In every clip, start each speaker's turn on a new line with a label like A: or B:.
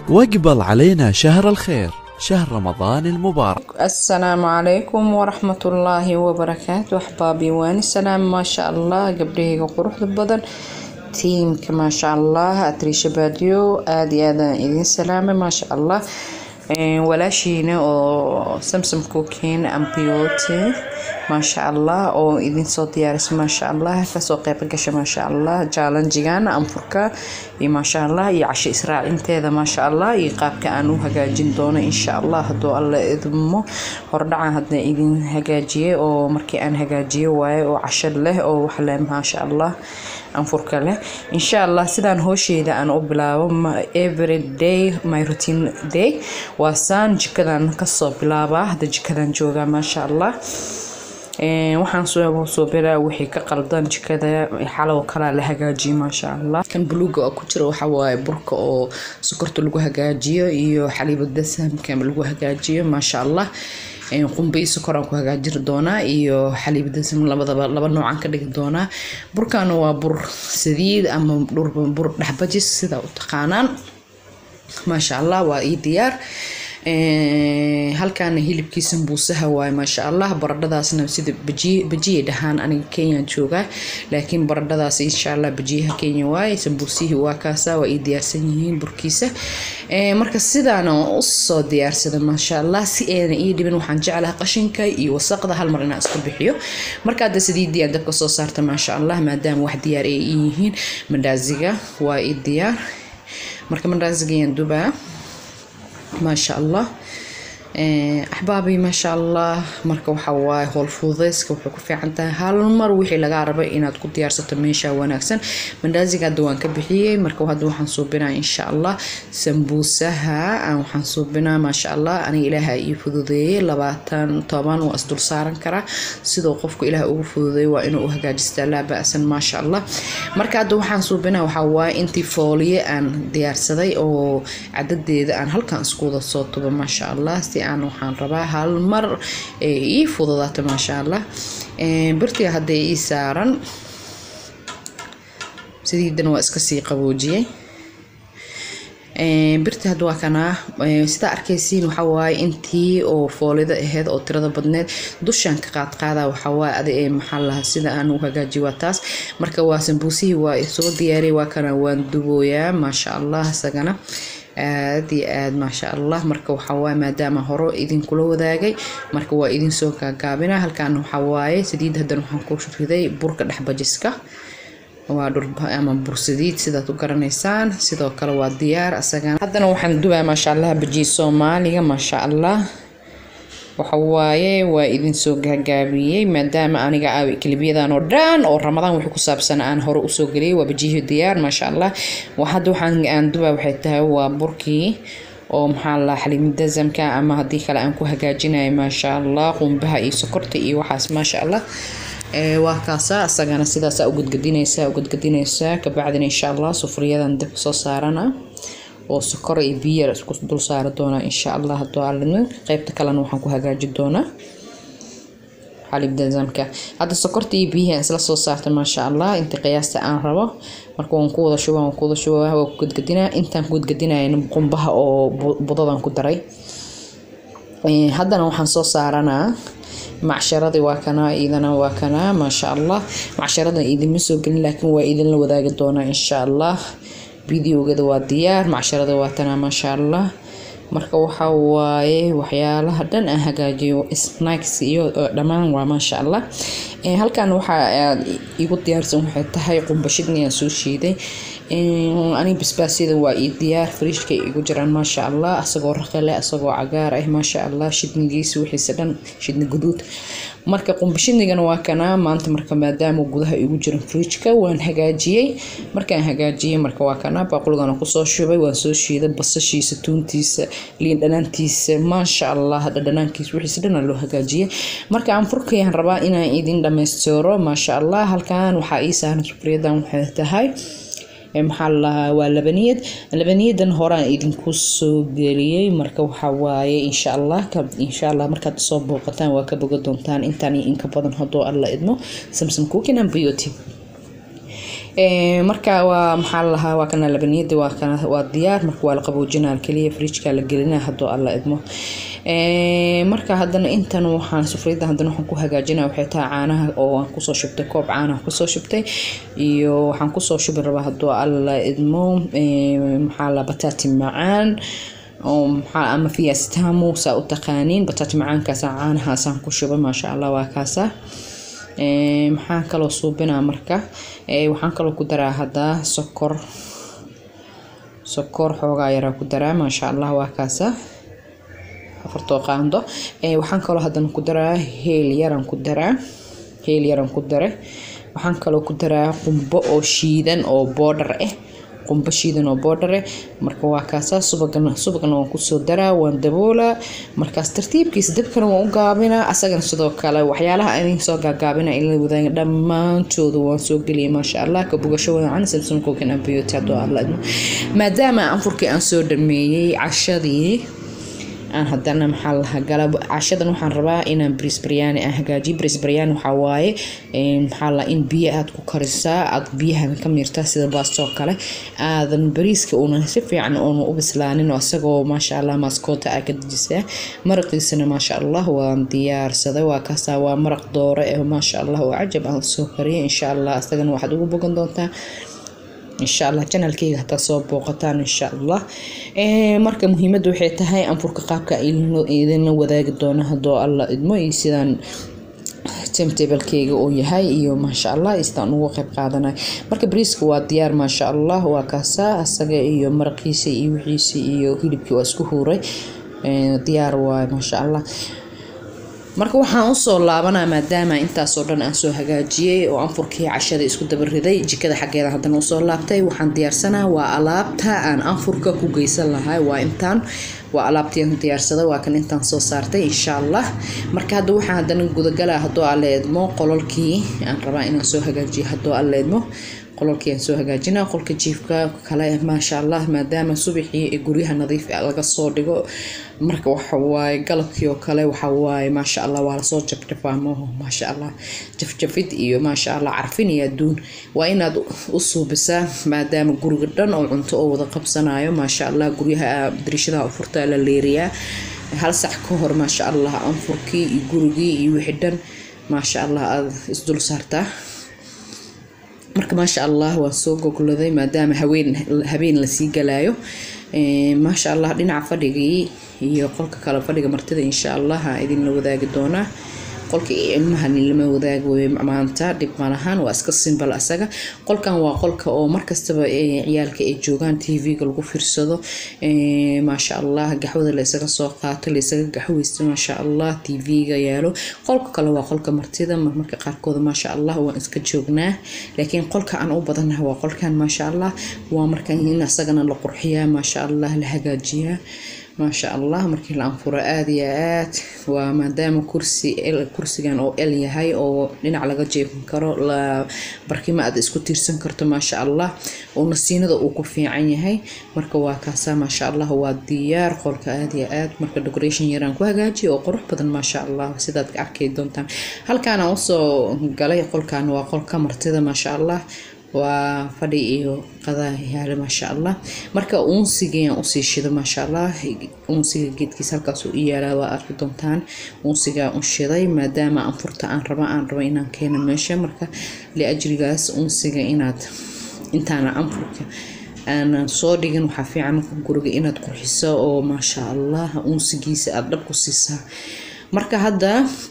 A: واقبل علينا شهر الخير شهر رمضان المبارك
B: السلام عليكم ورحمة الله وبركاته أحبابي وأنا السلام ما شاء الله قبليه قروح بدن tiimka maasha allah atriisha baadiyo aada iyo aada idin salaamay maasha allah walaashiina oo samsam cookin ambiote maasha allah oo idinsoo diyaarisa maasha allah kasoo qeyb gasha maasha allah jaalanjigan anfurka iyo maasha allah iyo casho israacinteeda maasha allah iyo qaabka aan u hagaajin doono insha allah haduu alla idmo hordhacan hadna idin hagaajiyay oo markii aan hagaajiyo waaye oo casho leh oo wax leh maasha allah anfurka leh insha allah sidaan hoosheeda aan u bilaabo every day my routine day waa saan jikadan kasoo bilaabaa hadda jikadan joogaa maasha allah waxaan soo biraa wixii ka qaldan jikada xalow kalaa la hagaajiyay maasha allah kan buluuga oo ku jira waxa waaye burka oo sokorta lagu hagaajiyo iyo xaliibada sahamka lagu hagaajiyo maasha allah qumba iyo sokor aan ku hagaajiri doonaa iyo xaliibada sam labadaba laba noocaan ka dhigi doonaa burkana waa bur saliid ama bur dhexbajis sida u taqaanaan maasha allah waa ii diyaar halkaana hilibkii sambuusaha waaye maasha allah baradhadaasna sida bajiyay dhahaan aniga kenyaan joogaa laakiin baradhadaas insha allah bajiyaha kenya waaye sambuusihii waa kaasa waa ii diyaarsan yihiin burkiisa marka sidaana usoo diyaarsada maasha allah si ayna ii dhibin waxaan jeclaha qashinka iyo wasaqda hal mar inaan iska bixiyo marka hadda sidiidii aan dabka soo saarta maasha allah maadaama wax diyaar ay ii yihiin mandaaziga waa ii diyaar marka mandaazigayan dubaa maasha allah axbaabi maasha allah marka waxa waaye howl fududeyska wuxuu ku fiican tahay hal mar wixii lagaa rabay inaad ku diyaarsato meesha wanaagsan mandaaziga hadda waan ka bixiyey marka hadda waxaan suubinaa insha allah sambuusaha waxaan suubinaa maasha allah aniga ilaaha ii fududeeyey labaatan toban waa isdul saaran karaa sidoo qofku ilaah ugu fududeeyey waa inuu u hagaajistaa laa ba-san maasha allah marka hadda waxaan suubinaa waxaa waaye intii fooliye aan diyaarsaday oo cadadeeda aan halkan isku wada soo tubo maasha allah si aan waxaan rabaa hal mar ii fududaato maasha allah birtiga hadday ii saaran sidiidan waa iska sii qaboojiyey birta hadda waa kanaa sidaa arkaysiin waxaa waaye intii oo foolida aheyd oo tirada badneed dushaan ka qaadqaada waxawaaye adi ee maxaa lahaa sida aan u hagaajiy waa taas marka waa sambuusihii waa soo diyaariyay waa kana waan dubooyaa maasha allah isagana aad iyo aad maasha allah marka waxawaaye maadaama hore idinkula wadaagay marka waa idinsoo gaagaabina halkan waxawaaye saliid hadan waxaan ku riday burka dhexbajiska waa ama bursadiid sidaad u garanaysaan sidoo kale waa diyaar asagana haddana waxaan dubaa maasha allah bajiye soomaaliga maasha allah waxawaaye waa idinsoo gaagaabiyey maadaama aniga kilibyadan oo dhan oo ramadaan wixii ku saabsan aan hore usoo geliyay waa bajiyihii diyaar maasha allah hadda waxaan aan dubaa waxay tahay waa burkii oo maxaa la xaliimada zamka ama haddii kale aan ku hagaajinayo maasha allah qumbaha iyo sokorta iyo waxaas maasha allah waa kaasa asagana sidaasa ugadgadinaysaa ugadgadinaysaa kabacdina insha allah sufriyadan dib soo saarana oo sokor iyo biyo isku dul saari doonaa insha allah haduu alidmo qeybta kalena waxaan ku hagaaji doonaa xalibdazamka hadda sokorta iyo biyihi isla soo saarta maasha allah inta qiyaasta aan rabo marka waan ku wada shuba waan ku wada shuba waa ku gadgadinaa intaan ku gadgadinayna qumbaha oo budadan ku daray haddana waxaan soo saaranaa macsharadii waa kanaa iidana waa kanaa maasha allah macsharada idinma soo gelin laakiin waa idinla wadaagi doonaa insha allah videogada waa diyaar macsharada waa tanaa maasha allah marka waxa waaye waxyaalaha dhan aan hagaajiyo snacks iyo dhammaan waa maasha allah halkan waxa aad igu diyaarsan waxay tahay qumbashidni aan soo shiiday aniga basbaasyada waa ii diyaar fariishka igu jiraan maasha allah asagoo raqale asagoo cagaar ah maasha allah shidnigiisa wixiisa dhan shidni guduud marka qumbashidnigana waa kanaa maanta marka maadaama gudaha igu jiran fridjka waan hagaajiyey markaan hagaajiyey marka waa kanaa baaquligana kusoo shubay waan soo shiiday basashiisa tuuntiisa liin dhanaantiisa maasha allah dhadhanaankiisa wixiisa dhan loo hagaajiyey marka aan furkayaan rabaa inaan idin dhammaystiro maasha allah halkan waxaa ii saaran sufriyadan waxay tahay maxaa lalahaa waa labaniyad labaniyadan horaan idinku soo geliyey marka waxaa waaye insha allah insha allah markaad soo booqataan waa ka boga doontaan intaan iyo inka badan hadduu alla idmo samsam cooking and beauty marka waa maxaa lahaa waa kana labaniyada waa kana waa diyaar marka waa la qaboojinaa kaliya fridjka la gelinaa hadduu alla idmo marka haddana intan waxaan sufriyada haddana waxaan ku hagaajinaa waxay tahay caanaha oo aan kusoo shubtay koob caanaha kusoo shubtay iyo waxaan kusoo shubi rabaa hadduu alla idmo maxaa la bataati macaan oo maxaa ama fiyastamu saa u taqaaniin bataati macaankaasa caanahaasaan ku shuba maasha allah waa kaasa maxaan kaloo suubinaa marka waxaan kaloo ku daraa haddaa sokor sokor xoogaa yaraa ku daraa maasha allah waa kaasa afartoo qaando waxaan kaloo haddana ku daraa heel yaran ku daraa heel yaran ku dare waxaan kaloo ku daraa qumbo oo shiidan oo boodhar ah qumbo shiidan oo boodhare marka waa kaasaa subagana subagana waan kusoo daraa waan daboolaa markaas tartiibkiisa dabkana waan u gaabinaa asagana sidoo kale waxyaalaha idin soo gaagaabina ila wadaaga dhammaantooda waan soo geliyay maasha allah ka bogasho wacan samson cookin and beauty hadduu alla idmo maadaama anfurkii aan soo dhameeyey cashadii aan hadana maxaa lahaa gala cashadan waxaan rabaa inaan bris baryaani aan hagaajiyo bris baryaani waxaa waaye maxaa la in biyo aad ku karisaa aad biyaha ka miirtaa sida baastoo kale aadan bariiska uuna si fiican uuna u bislaanin oo isagoo maasha allah maaskoota aa ka dejisaa maraqiisana maasha allah waan diyaarsaday waa kaasaa waa maraq doore ee maasha allah oo cajab aan soo kariyay insha allah isagana waxaad ugu bogan doontaa insha allah janalkeyga hataa soo booqataan insha allah marka muhiimada waxay tahay anfurka qaabka idinla wadaagi doono hadoo alla idmo iyo sidaan timetablekeyga uu yahay iyo maasha allah sidaan ugu qeyb qaadanay marka bariiska waa diyaar maasha allah waa kaasaa asaga iyo maraqiisa iyo wixiisa iyo hilibkii waa isku huuray diyaar waay maasha allah marka waxaan usoo laabanaa maadaama intaasoo dhan aan soo hagaajiyey oo anfurkii cashada isku dabariday jikada xaggeeda haddana usoo laabtay waxaan diyaarsanaa waa alaabta aan anfurka ku geysan lahay waa intaan waa alaabtii diyaarsada waa kan intaan soo saartay insha allah marka hadda waxaan haddana gudagalaa hadduu alla eedmo qololkii aan rabaa inaan soo hagaajiyo hadduu alla eedmo qololkii aan soo hagaajinaa qolka jiifka kale maasha allah maadaama subaxii ee guryaha nadiif laga soo dhigo marka waxawaaye galabkii oo kale waxawaaye maasha allah waa lasoo jafjafaa maaho maasha allah jafjafid iyo maasha allah carfin iyo adduun waa inaad u suubisaa maadaama guriga dhan oo cunto oo wada qabsanayo maasha allah guryaha dariishadaha furta la leeriyaa hal sac ka hor maasha allah anfurkii iyo gurigii iyo wixii dhan maasha allah aada isdul saartaa marka maasha allah waan soo gogladay maadaama haween habeen lasii galaayo maasha allah dhinaca fadhigii iyo qolka kale fadhiga martida insha allah aa idinla wadaagi doonaa qolka ilmahan lama wadaagi wey maanta dhib malahan waa iska simbal asaga qolkan waa qolka oo markastaba ciyaalka ay joogaan tv-ga lagu fiirsado maasha allah gaxwada la isaga soo qaato la isaga gaxweysto maasha allah tv-ga yaalo qolka kale waa qolka martida marmarka qaarkooda maasha allah waan iska joognaa laakiin qolka aan u badanaha waa qolkan maasha allah waa marka in asagana la qurxiyaa maasha allah la hagaajiyaa maasha allah markii la anfuro aada iyo aad waa maadaama kursi kursigan oo el yahay oo dhinac laga jeefin karo la barkimo aad isku tiirsan karto maasha allah oo nasiinada uu ku fiican yahay marka waa kaasaa maasha allah waa diyaar qolka aada iyo aad marka decoration yaraan ku hagaajiya oo qurux badan maasha allah sidaad ka arkay doontaan halkaana usoo galay qolkan waa qolka martida maasha allah waa fadhi iyo qadaa yaale maasha allah marka uunsigaan usii shido maasha allah uunsiga geedkiisa halkaas u yaalaa waa arki doontaan uunsigaa un shiday maadaama anfurta aan raba aan rabo inaan keeno meesha marka liajrigaas uunsiga inaad intaana anfurka aanan soo dhigin waxaa fiican guriga inaad qurxiso oo maasha allah uunsigiisa aada dhab ku siisaa marka hadda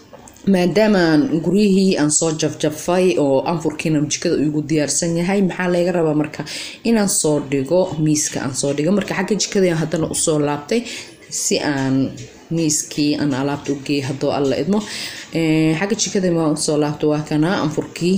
B: maadaama guryihii aan soo jafjafay oo anfurkiina jikada igu diyaarsan yahay maxaa laga rabaa marka inaan soo dhigo miiska aan soo dhigo marka xagga jikada haddana usoo laabtay si aan miiskii aan alaabta u geeyay haddoo alla idmo xagga jikada waa usoo laabta waa kana anfurkii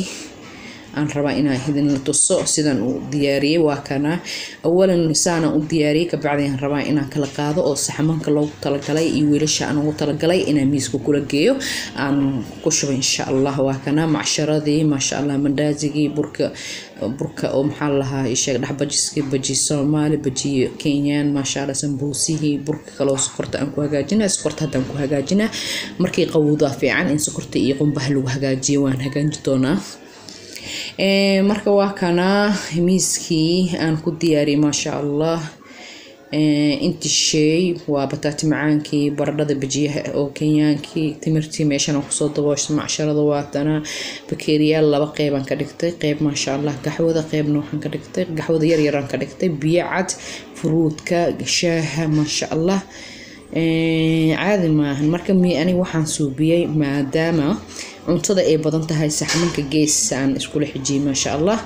B: aan rabaa inaan idinla tuso sidaan u diyaariyey waa kana awalan saana u diyaariyey kabacdi aan rabaa inaan kala qaado oo saxamanka loogu talagalay iyo wiilasha aan ugu talagalay inaan miiska kula geeyo aan ku shubo insha allah waa kana macsharadii maasha allah mandaasigii burka burka oo maxaa lahaa isheeg dhexbajiskii baji soomaali baji kenyaan maasha allah sambuusihii burka kaloo sokorta aan ku hagaajina sokorta haddaan ku hagaajina markii qawowdaa fiican in sokorta iyo qumbaha lagu hagaajiyo waan hagaaji doonaa marka waa kana miiskii aan ku diyaariyay maasha allah inti sheey waa bataati macaankii baradhada bajiyaha oo kenyaankii timirtii meeshan kusoo daboosha macsharada waatana bakeeriyaal laba qeybaan ka dhigtay qeyb maasha allah gaxwada qeybna waxaan ka dhigtay gaxwada yaryaraan ka dhigtay biyo cad furuudka shaaha maasha allah caadi maahan marka mi aniga waxaan suubiyey maadaama cuntada ay badan tahay saxmanka geesaan iskula xijiyay maasha allah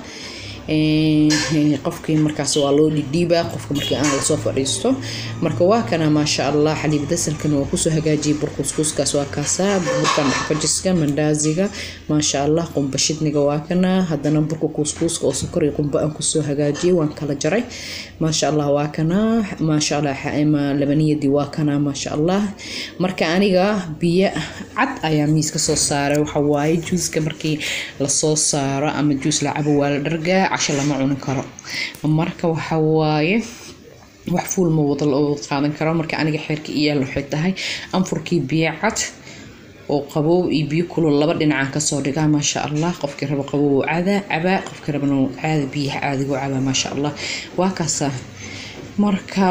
B: qofkii markaas waa loo dhidhiibaa qofka markii aan lasoo fadhiisto marka waa kana maasha allah xaliib dasalkana waa kusoo hagaajiyay burkuskuuskaas waa kaasaa burka dhaxfajiska mandaaziga maasha allah qumba shidniga waa kana haddana burka kuuskuuska oo sokor iyo qumba aan kusoo hagaajiyay waan kala jaray maasha allah waa kana maasha allah labaniyadii waa kana maasha allah marka aniga biyo cad ayaa miiska soo saaray waxa waaye juuska markii lasoo saaro ama juus la cabo waa la dhargaa casho lama cuni karo marka waxa waaye wax fuul ma wada loo qaadan karo marka aniga xeerka iyaal waxay tahay anfurkii biyo cad oo qabow iyo biyo kulul laba dhinacaan kasoo dhigaa maasha allah qofkii rabo qabow cadaa cabaa qofkii rabana caada biyaha caadigu cabaa maasha allah waa kaasa marka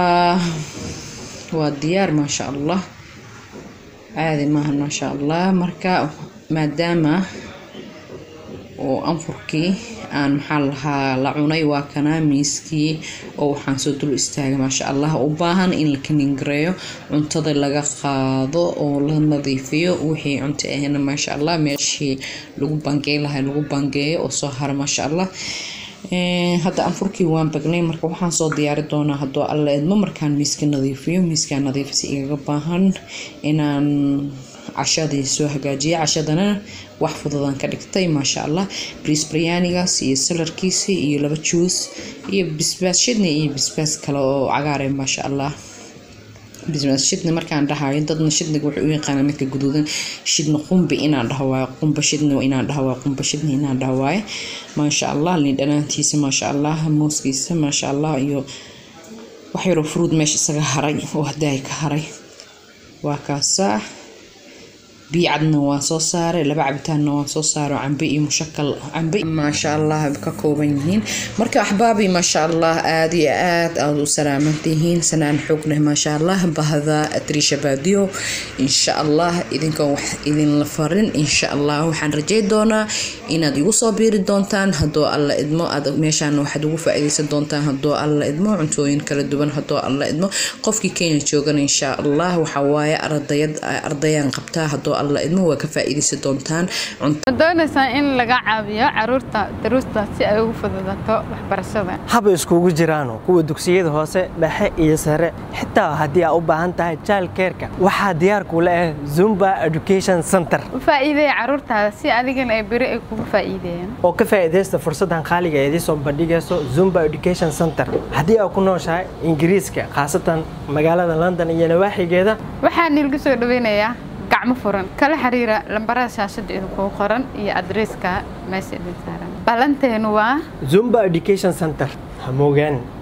B: waa diyaar maasha allah caadi maaha maasha allah marka maadaama oo anfurkii aan maxaa lahaa la cunay waa kanaa miiskii oo waxaan soo dul istaagay maasha allah u baahan in la kaningareeyo cuntada laga qaado oo la nadiifiyo wixii cunto ahna maasha allah meeshii lagu bangeey lahay lagu bangeeyo oo soo hara maasha allah hadda anfurkii waan bagnay marka waxaan soo diyaari doonaa haddoo alla idmo markaan miiska nadiifiyo miiskaa nadiifisa igaga baahan inaan cashadii soo hagaajiyay cashadana wax fududaan ka dhigtay maasha allah briis baryaanigaas iyo salarkiisi iyo laba juus iyo bisbaas shidni iyo bisbaas kale oo cagaare maasha allah bisbaas shidni markaan dhahayo dadna shidniga wuxuu u yaqaana midka guduudan shidni qumbi inaan dhaho waayo qumba shidni inaan dhaho waayo qumba shidni inaan dhaho waayo maasha allah lin dhanaantiisa maasha allah mooskiisa maasha allah iyo wax yaroo fruud meesha isaga haray oo hadaay ka haray waa kaasaa biyo cadna waan soo saaray laba cabitaanna waan soo saaray cambe iyo mushakal cambe maasha allah ka kooban yihiin marka axbaabi maasha allah aada iyo aad aad u salaamantihiin sanaan xoog leh maasha allah bahda atriisha baadiyo insha allah idinkan wax idinla farin insha allah waxaan rajay doonaa inaad igu soo biiri doontaan haddoo alla idmo aad meeshaan waxaad ugu faa-iideysan doontaan haddoo alla idmo cuntooyin kala duwan haddoo alla idmo qofkii kenya joogana insha allah waxawaaye ardayad ardayaan qabtaa haddoo alla idmo waa ka faa-iideysan doontaan
C: doonaysaa in laga caawiyo caruurta daruusta si ay ugu fududato waxbarashada
D: haba iskugu jiraano kuwa dugsiyada hoose dhexe iyo sare xitaa haddii aa u baahan tahay jaalkeerka waxaa diyaar kula ah zumba education center
C: u faa'iideeya caruurtaada si adigana ay beri ay kugu faa'iideeyaan
D: oo ka faa'iidaysta fursaddan qaaliga ee idiin soo bandhigayso zumba education center haddii aa ku nooshahay ingiriiska khaasatan magaalada london iyo nawaaxigeeda
C: waxaa niilgu soo dhaweynayaa gacmo furan kala xiriira lambarada shaashada idinkugu qoran iyo adreeska meesha idin saaran ballanteenu waa
D: zumba education center ha moogaan